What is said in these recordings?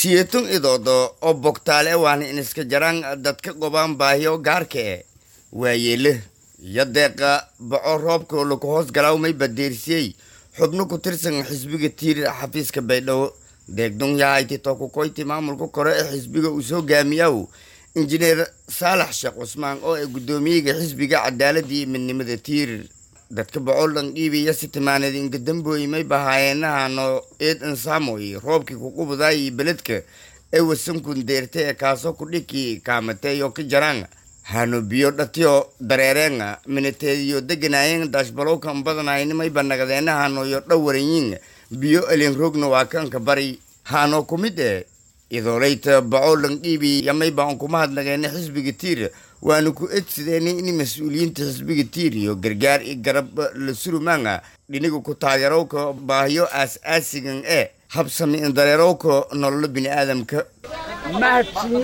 siyetun idoodo oo bogtaale waana iniska jaraan dadka qobaan baahiyo gaarka e waayeele iyo deeqa baco roobka laku hoos galaawmay badeersiyey xubno ku tirsan xisbiga tiir xafiiska baydhabo deegdun yahayti tokukoyti maamulka kore ee xisbiga uu soo gaamiyaw injineer saalax sheekh cusmaan oo ay guddoomiyaga xisbiga cadaaladii iyo midnimada tiir dadka bocolan dhiibiya si timaaneed ingadambooyi may bahaayeenahano eed insaamoy roobkii kuqubadaayii beledka ee wasankun deerta ee kaasoo kudhiki kaamateeyo ka jaraan hano biyo dhatiyo dareereenga minateediyo deganaayeen daashbalowkan badanaynimay banagadeenahanoyo dhawaranyiin biyo elinroogna waa kanka bari hano ku mid e idoolayta bacolan dhiibi yamay baan kuma hadnageena xisbiga tiir waanu ku edsideena in mas-uuliyiinta xisbiga tiir iyo gargaar i garab la surumaanga dhiniga ku taageerowka baahiyo aas-aasigan ee habsami in dareerowka nololo bini-aadamka mahadsiyi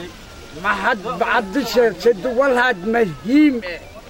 mahad bacdi sheegsada walhaad mahiim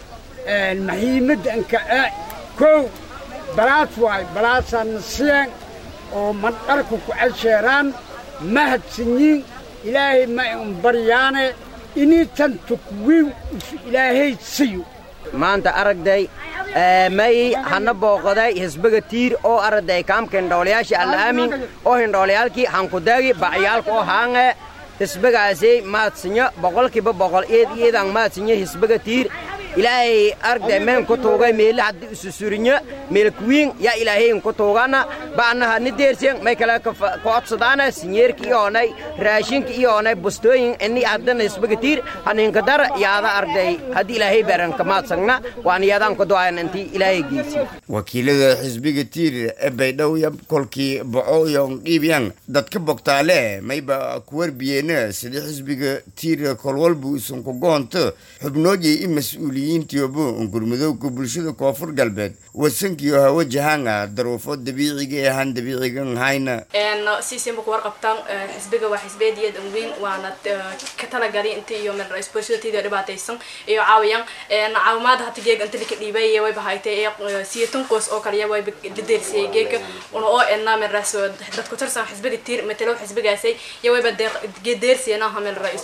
e mahiimadanka e kow balaas waay balaasana siyeen oo mandharka ku casheeraan mahadsanyiin ilaahay ma un baryaane initan tukwiw ilaahay siyo maanta aragday may hana booqaday hisbiga tiir oo aragday kaamka hindhoolayaasha alla'aamin oo hindhooliyaalkii hankudaagi bacyaalka oo haange hisbigaasi maadsinyo boqolkiiba boqol eed iidan maadsinyo hisbiga tiir ilaahay aragday meen ku tuugay meele haddii isusurinyo meelkuwiin yaa ilaahayn ku tuugana ba'naha ni deersen may kale ka odsadaana sinyeerka iyoonay raashinka iyoonay bustooyin ini haddana hisbiga tiir haninka dar yaada aragday haddii ilaahay beeranka maadsagna waan yaadaan ku du'ayan intii ilaahay geysi wakiilada xisbiga tiir ee baydhow yab kolkii boco iyo dhiibyan dadka bogtaale mayba ku warbiyeena sida xisbiga tiir kolwalbu isunku goonto xubnoodii i mas-uuliyiintiyobo ungurmadowga bulshada koonfur galbeed wasankiyo hawo jahaanga daruufo dabiiciga ee ahaan dabiicigan hayna siisinba ku warqabtaan xisbiga waa xisbeediyad weyn waana ka talagali inta iyo bulshadatiida dhibaataysan iyo caawiyaan caawimaada hata geega inta lika dhiibay way bahaytay siyatan qoys oo kaliya way dadeersiyay geega una oo enna min rais dadku tirsan xisbiga tiir matalo xisbigaasay iyo wayba deersiyana hamil rais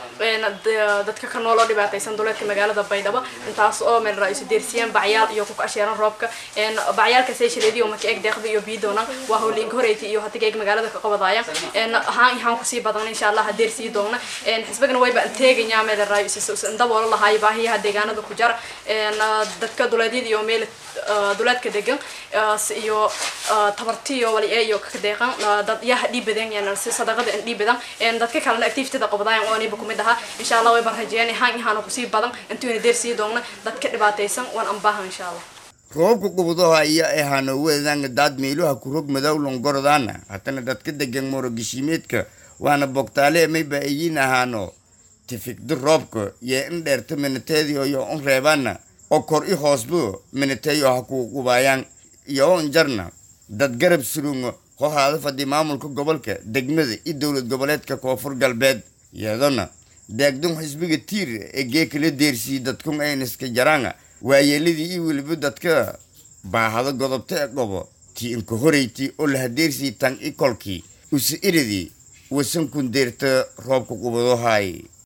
dadka ka nool oo dhibaataysan duleedka magaalada baydhabo intaas oo meel ra-isu deersiyeen bacyaal iyo ku asheeran roobka bacyaalkasay shaleediyo maka eeg deeqda iyo biidoona waa howliinka horeyti iyo hadiga eeg magaalada ka qabadaaya ahaan ahaan kusii badan insha allah deersii doona xisbigana wayba teeganyaa meel ra-isu daboolo lahaay baahiyaha deegaanada ku jara dadka duleedyada iyo meel duleedka degan iyo tabartiyo wali ee iyo ka deeqan dad yaha dhiibadan yani si sadaqada in dhiibadan dadka kalena activityda qabadayan oo aniba kumid ahaa insha allah wayba rajeeyaan ahaan ahaan kusii badan intuuna deersii doona dadka dhibaataysan waan ambaahan insha allah roobka qubudaha iyo ahano weedanga daad meeluha kurog madow longorodaana hatana dadka degan morogishimeedka waana bogtaale mayba ayin ahaano tifikdi roobka iyo in dheerta minateediyo iyo un reebaana oo kor i hoosbu minateeyo ha ku qubaayaan iyo on jarna dad garab surungo hohaada fadhi maamulka gobolka degmada iyo dowlad goboleedka koonfur galbeed iyadona deegdun xisbiga tiir ee geekala deersiyey dadkun ayniska jaraanga waayeeladii iyo weliba dadka baahado godobta ee qobo tii inka horeyti oo lahadeersii tan i kolkii usi iridii wasankun deerta roobka qubadohaay